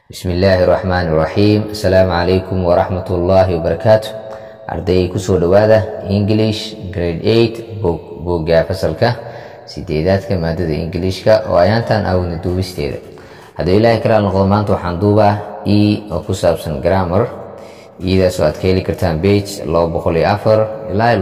bismi illaahi raxmaan iraxiim assalaamu calaykum waraxmat ullaahi wabarakaatu arday kusoo dhowaada english grade eight boogga fasalka sideedaadka maadada ingiliishka oo ayaantan awna duubisteeda hadduu ilaahay kalaal noqdo maanta waxaan duubaa e oo ku saabsan grammar iyadaasoo aad ka heli kartaan bage ilaa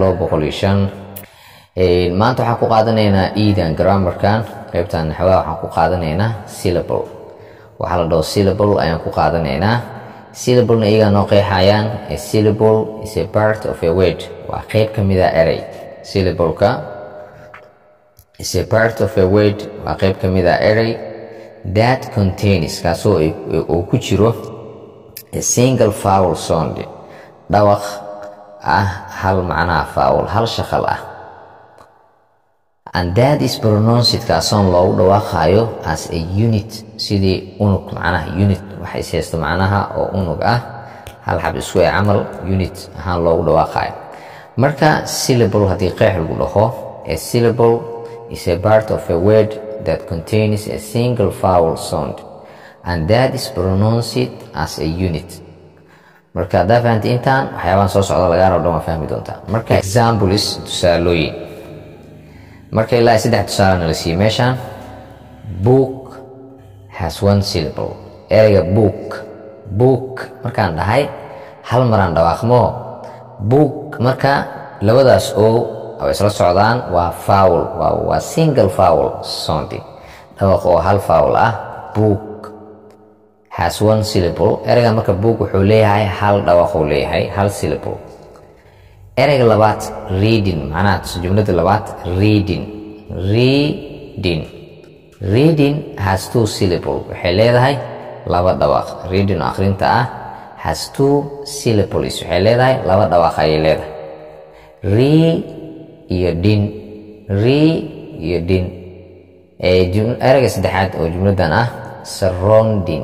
maanta waxaan ku qaadanaynaa edan grammarkan qaybtan naxwaha waxaan ku qaadanaynaa syllable waxaa la dhaho syllable ayaan ku qaadanaynaa syllablena iyagaa noo qeexayaan a syllable is a part of a word waa qeyb ka mida erey syllableka is a part of a word waa qeyb ka mida erey that contains kaasoo uu ku jiro a single fowl sound dhawaq ah hal macnaha fowl hal shaqal ah and that is pronounced kaasoon loogu dhawaaqayo as a unit sidii unug macnaha unit waxay ishaysto macnaha oo unug ah hal xab isku ee camal unit ahaan loogu dhawaaqayo marka syllable haddii qeex lagu dhaho a syllable is a part of a word that contains a single fowl sound and that is pronounced as a unit marka haddaa fahamta intaan waxyaabahan soo socda lagaa rabo dhan waa fahmi doontaa marka examples tusaalooyin marka ilaa saddex tusaalena la siiyey meeshaan book has one syllable ereyga book book markaan dhahay hal maraan dhawaaqmo book marka labadaas oo oo isla socdaan waa fowl waa single fowl sounding dhawaq oo hal fowl ah book has one syllable ereyga marka book wuxuu leeyahay hal dhawaquu leeyahay hal syllable ereyga labaad reading macnaha jumlada labaad reading reading reading has two syllable waxay leedahay laba dhawaaq reading oo akhrinta ah has two syllables waxay leedahay laba dhawaaq ayay leedahay re iyo din re iyo din ereyga saddexaad oo jumladan ah surrounding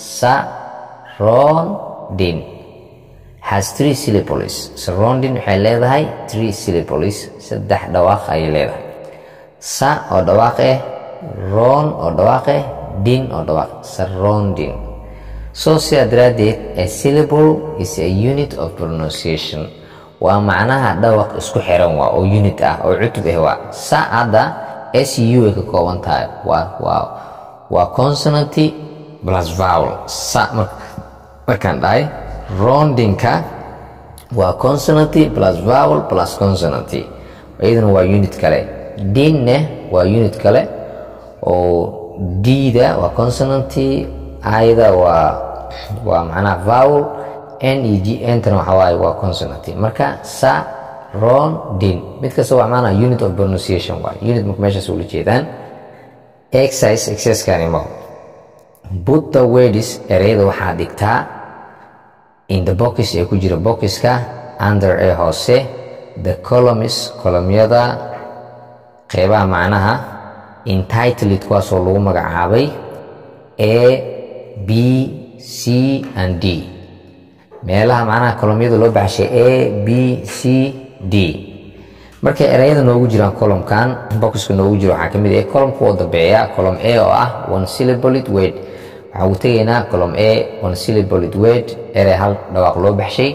surrounding has three syllables surrounding waxay leedahay three syllables saddex dhawaaq ayay leedahay sa oo dhawaaq eh ron oo dhawaaq eh din oo dhawaaq surrounding so sidaa daraaddeed a syllable is a unit of pronunciation waa macnaha dhawaq isku xiran waa oo unit ah oo cutub ah waa sa hadda s u ay ka kooban tahay waa waa waa consonanty plus vowel sa markaan dhahay roundingka waa consonanty plus vowel plus consonanty iyadana waa unit kale dinne waa unit kale oo dida waa consonanty ayada waa waa macnaha vowel n e g entana waxa waaye waa consonanty marka sa ron din mid kasta waa macnaha unit of pronunciation waa unit marka meeshaas ula jeedaan exercise exercisekani ma put the words ereyada waxaa dhigtaa in the box ee ku jira boxiska under ee hoose the columns kolomyada qeybaha macnaha entitled kuwaasoo lagu magacaabay a b c and d meelaha macnaha kolomyada loo baxshay a b c d markay ereyada noogu jiraan columkan boxka noogu jiro waxaa ka mid ah columka oo dambeeya column a oo ah one syllabled word waxaan ugu tegaynaa column a one syllabled word erey hal dhawaaq loo baxshay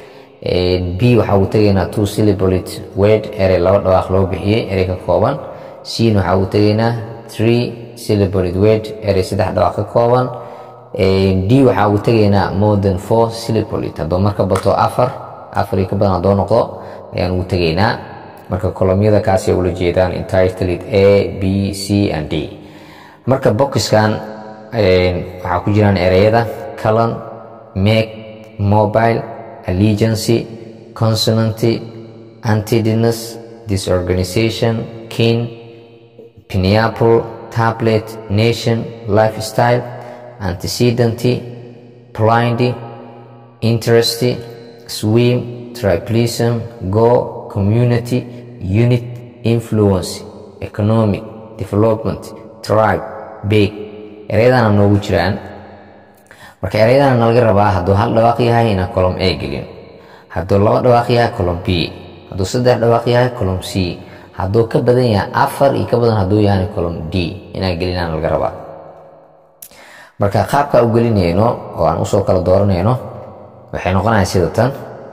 b waxaa ugu tegaynaa two syllabled word erey laba dhawaaq loo bixiyey erey ka kooban cn waxaa ugu tegaynaa three syllabled word erey saddex dhawaaq ka kooban d waxaa ugu tegaynaa more than four syllabled haddoo marka bato afar afar iyo ka badan haddoo noqdo ayaan ugu tegaynaa marka kolomyada kaasay ula jeedaan entitled a b c and d marka boxiskan waxaa ku jiraan ereyada calon make mobile allegiancy consonanty antidinus disorganization kin pineapple tablet nation lifestyle antecedenty blindy interesty swim triplism go community unit influence economic development tribe big ereyadana noogu jiraan marka ereyadana nalaga rabaa hadduu hal dhawaaq yahay inaan colom a gelin hadduu laba dhawaaq yahay colom b hadduu saddex dhawaaq yahay colom c hadduu ka badan yahay afar iyo ka badan hadduu yahay colom d inaan gelinaan laga rabaa marka qaabka u gelinayno oo aan usoo kala dooranayno waxay noqonaya sida tan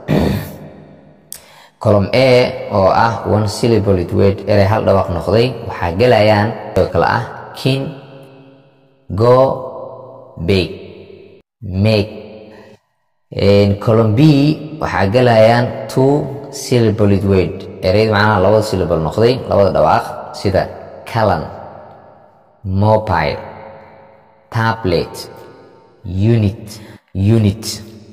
column a oo ah one syllable word erey hal dhawaaq noqday waxaa gelayaan oo kale ah kin go bake make column b waxaa gelayaan two syllable word ereyda macnaha labada syllable noqday labada dhawaaq sida calan mobile tablet unit unit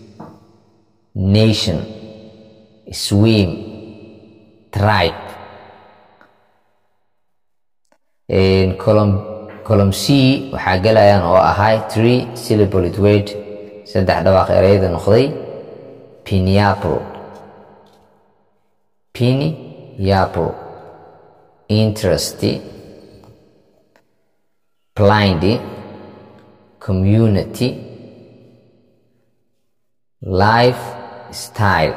nation swim tribe column c waxaa gelayaan oo ahay three syllable word saddex dhawaaq ereyada noqday piniapple piniapple interest blind community life style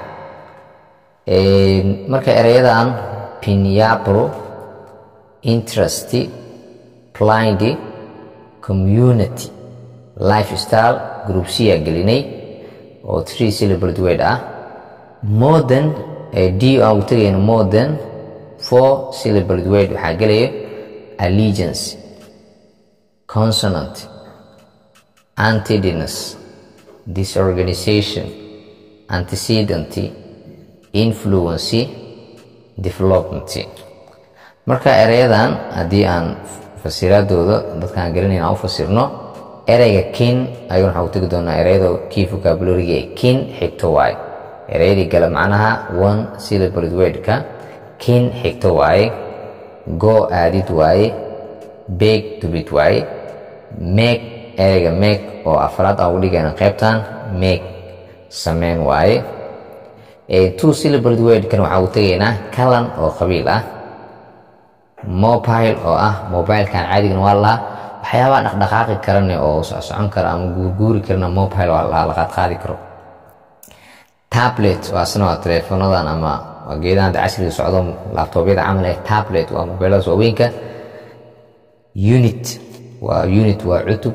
marka ereyadan piniapple interest blind community life style group c aa gelinay oo three syllable word ah modern d aan u tegayno modern four syllable word waxaa gelaya allegiance consonant antidinus disorganization antecedent influency development marka ereyadan haddii aan fasiraadooda dadkaan garanayn aan u fasirno ereyga kin ayuun waxaa u tegi doonaa ereyada kii vocabulariga ee kin xigto waaye ereyadii gale macnaha one syllable wordka kin xigto waaye go aadid waaye beeg dubid waaye meeg ereyga meeg oo afraad aan ugu dhigayna qaybtan meeg sameyn waaye two syllable wordkan waxaa u tegaynaa calan oo qabiil ah mobile oo ah mobilekan caadigan waa lahaa waxyaabaha dhaqdhaqaaqi karane oo socsocon kara ama guurguuri karana mobile waa lahaa la qaadqaadi karo tablet waa asna waa teleefoonadan ama waa geedahan casriga socdo laabtoobyada camal eh tablet waa mobiladaas waaweynka unit waa unit waa cutub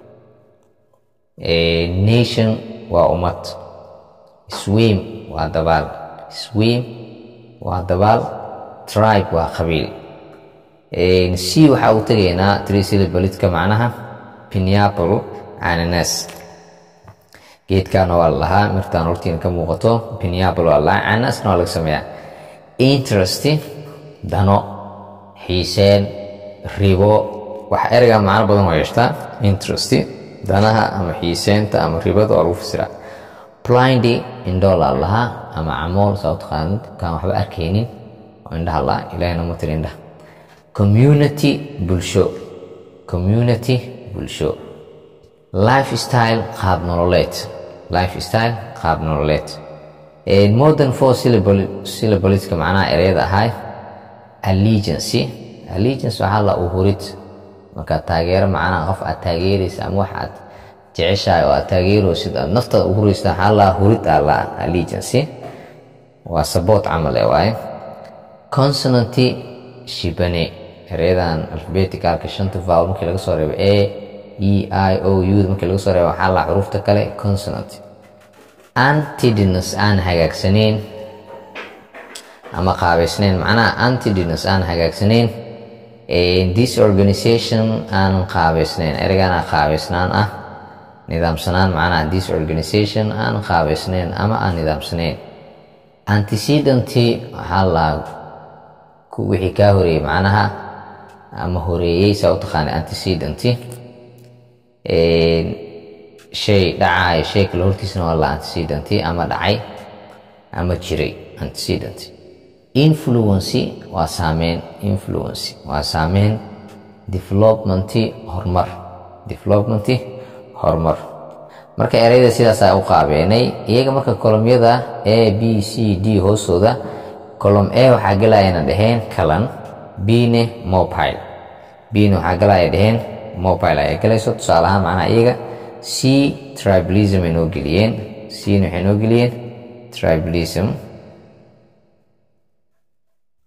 nation waa ummad swim waa dabaal swim waa dabaal tribe waa qabiil c waxaa u tegaynaa trisyllabletka macnaha piniapple cananas geedkaana waa la lahaa mirtaan hortiina ka muuqato piniapple waa la lahaa cananasna waa laga sameeyaa interest dano xiiseen ribo wax ereyga macno badan waa yeeshtaa interest danaha ama xiiseynta ama ribada waa lagu fasiraa blindy indhoo laa lahaa ama camool saa u taqaanid kaan waxba arkaynin oo indhaha laa ilahina ma tiri indhaha community bulsho community bulsho life style qaab nololeed life style qaab nololeed modern four syllableska macnaha ereyada ahay allegiancy allegiance waxaa la uhurid markaad taageero macnaha qof aad taageeraysa ama wax aad jeceshahay oo aad taageeraysid aad naftaada u huraysa waxaa la hurid aa la allegiancy waa saboot camal ee waaye consonanty shibane ereyadan alfabeticalka shanta vowel markii laga soo reebo a e i o u markii laga soo reebo waxaa la xuruufta kale consonant antidinus aan hagaagsanayn ama qaabaysnayn macnaha antidinus aan hagaagsanayn disorganization aanan qaabaysnayn ereygaana qaabaysnaan ah nidaamsanaan macnaha disorganization aanan qaabaysnayn ama aan nidaamsanayn antecedenty waxaa la wixii kaa horeeyey macnaha ama horeeyey saa u taqaana antecedenty shay dhacayo shay kale hortiisna waa la antecedenty ama dhacay ama jiray antecedenty influency waa saameyn influency waa saameyn developmenty horumar developmenty horumar marka ereyda sidaasaa u qaabeenay iyaga marka kolomyada a b c d hoostooda colom a waxaa galayana dhaheen calan bne mobile bne waxaa galaya dhaheen mobile ayaa galayso tusaale ahaan macnaha iyaga c tribalism ay noo geliyeen cna waxay noo geliyeen tribalism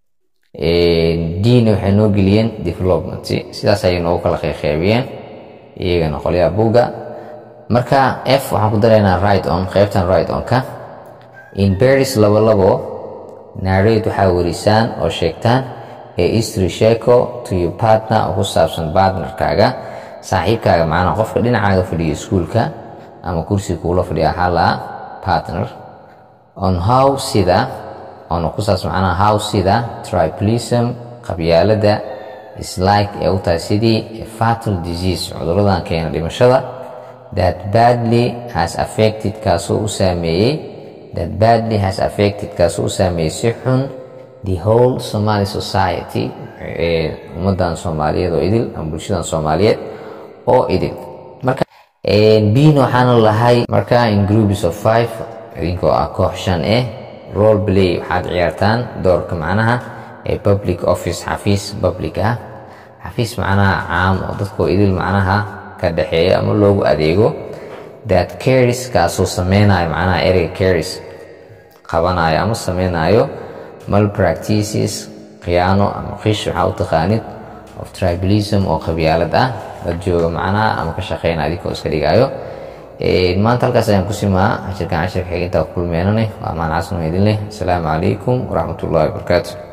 dna waxay noo geliyeen development sidaas ayay noogu kala qeybqeybiyeen iyagana qolyaha buugga marka f waxaan ku daraynaa right on qaybtan right on-ka in beris labo labo narrate waxaa warisaan oo sheegtaan ee history sheeko to your partner oo ku saabsan partnerkaaga saaxiibkaaga macnaa qofka dhinacaaga fadhiya iskuulka ama kursiga kuula fadhiya waxaa lahaa partner on how sida on ku saabsan macnaha how sida tribalism qabyaalada is like ee u tahay sidii a fatal disease cuduradan keena dhimashada that badly has affected kaasoo u saameeyey that badly has affected kaasoo u saameeyey si xun the whole Somali society ee ummadan Soomaaliyeed oo idil ama bulshadan Soomaaliyeed oo idil marka biin waxaana lahay marka in groups of five idinkoo ah koox shan eh role play waxaad ciyaartaan doorka macnaha ee public office xafiis public ah xafiis macnaha caam oo dadkoo idil macnaha ka dhexeeya ama loogu adeego that caris kaasoo sameynayo macnaha ereyga caris qabanayo ama sameynayo malpractices khiyaano ama qish waxaa u taqaanid of tribalism oo qabyaalad ah dad jooga macnaha ama ka shaqeynaya adinkoo iska dhigayo maanta halkaas ayaan ku simaa cashirkan cashirka xiga intaa ku kulmeenane waa amaan casno idin leh asalaamu calaykum waraxmatullahi wabarakaatu